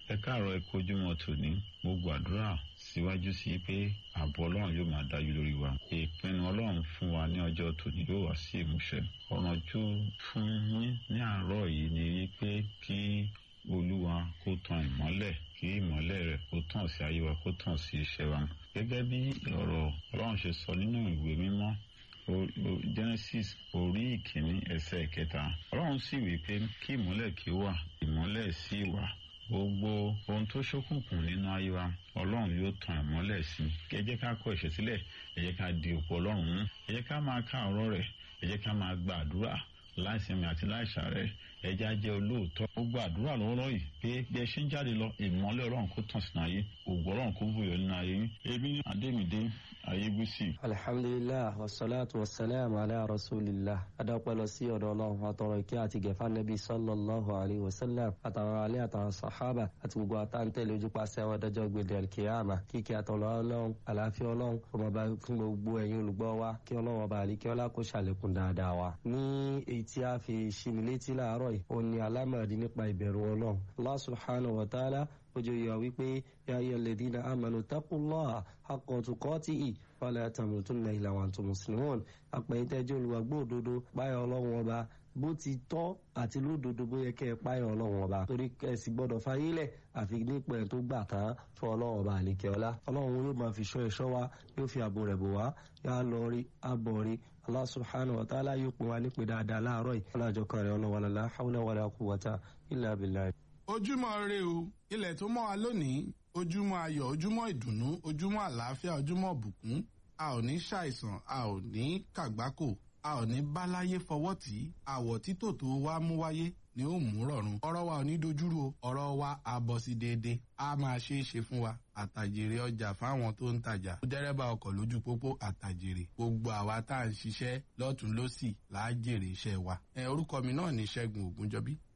ẹ káàárọ̀ ẹ kojúmọ́ tòní mo gbàdúrà síwájú sí pé ààbò ọlọ́run yóò máa dájú lórí wa ìpinnu ọlọ́run fún wa ní ọjọ́ tòní yóò wá sí ìmúṣẹ ọ̀rànjú fún yín ní àárọ̀ yìí ni wípé kí olúwa kó tan ìmọ́lẹ̀ kí ìmọ́lẹ̀ rẹ̀ kó tàn sí ayé wa kó tàn sí iṣẹ́ wa gẹ́gẹ́ bí ọ̀rọ̀ ọlọ́run ṣe sọ nínú ìwé mímọ́ genesis orí ìkíní ẹsẹ̀ ìkẹta ọlọ́run sì wí pé kí ìmọ́lẹ̀ kí ó wà ìmọ́lẹ̀ sì wà gbogbo ohun tó ṣókùnkùn nínú ayé wa ọlọ́run yóò tan ìmọ́lẹ̀ sí i ẹ jẹ́ ká kọ ẹ̀ṣẹ̀ sílẹ̀ ẹ jẹ́ ká di òpó ọlọ́run mú ẹ jẹ́ ká máa ká ọ̀rọ̀ rẹ̀ ẹ jẹ́ ká máa gba àdúrà láìsinmi àti láìsàárẹ̀ ẹ jẹ́ á jẹ́ olóòótọ́ ó gba àdúrà lọ́wọ́lọ́wọ́ yìí pé bí ẹ ṣe ń jáde lọ ìmọ́lẹ̀ ọlọ́run kó tàn sínú ayé ògbó ọlọ́run kó bùyọ nínú ayé yín ebi ní adémídé ayébísì. alhamdulilah wasalaatu wasalaam ala rasulillah adapẹ lọ sí ọ̀dọ̀ Ọlọ́run àtọrọ ìkẹ́ àti gẹfà nẹbi sallallahu alayhi wa sallam àtàwọn alẹ àtàwọn sàhábà àti gbogbo àtàntẹlẹ ojúpàṣẹ àwọn adájọ́ gbèdé alkiyama kíkẹ àtọlọ Ọlọ́run àlàáfíà Ọlọ́run ọmọọba fún gbogbo ẹ̀yin olùgbọ́ wa kí Ọlọ́run ọba àlíkẹ ọlá kó ṣàlékún dáadáa wa. ní èyí tí a fi ṣini létí láàárọ̀ yìí òun ni alámọ̀dí nípa ìbẹ̀rù Ọlọ́run Allah subhanahu wa ta'ala ojú yọ wípé yáyẹ lẹ́dínà àmàlù taqullaha haqqa tuqatihi wala tamutunna illa wa antum muslimun àpẹ̀yìntẹ́jọ́ olùwàgbọ́ òdodo páyọ̀ ọlọ́run ọba bó ti tọ́ àti lódodo bó yẹ kẹ́ ẹ páyọ̀ ọlọ́run ọba torí ẹ̀sìn gbọ́dọ̀ fayílẹ̀ àfi nípa ẹ̀ tó gbà tán fún ọlọ́run ọba àlekẹ́ ọlá ọlọ́run yóò máa fi ṣọ́ ẹ̀ṣọ́ wa yóò fi ààbò rẹ̀ bò wá yá lọ rí abọ̀ rí Allah subhanahu wa ta'ala yóò pín wa nípe dáadáa láàárọ̀ yìí ọlọ́jọ́ kan rẹ̀ ọlọ́wọ́n la hawla wala quwwata illa billah ojúmọ́ ire o ilẹ̀ tó mọ́ wa lónìí ojúmọ́ ayọ̀ ojúmọ́ ìdùnnú ojúmọ́ àlàáfíà ojúmọ́ ìbùkún a ò ní ṣàìsàn a ò ní kàgbákò a ò ní báláyé fọwọ́ tì í àwọ̀ títò tó wá mú wáyé ni ó mú rọ̀rùn ọ̀rọ̀ wa ò ní dojúrú o ọ̀rọ̀ wa á bọ́ sí déédéé a máa ṣe é ṣe fún wa àtàjèrè ọjà fáwọn tó ń tajà dẹ́rẹ́bà ọkọ̀ lójú pópó àtàjèrè gbogbo àwa tá à ń ṣiṣẹ́ lọ́tún lọ́sì là á jèrè iṣẹ́ wa ẹ orúkọ mi náà ní Ṣẹ́gun Ògúnjọbí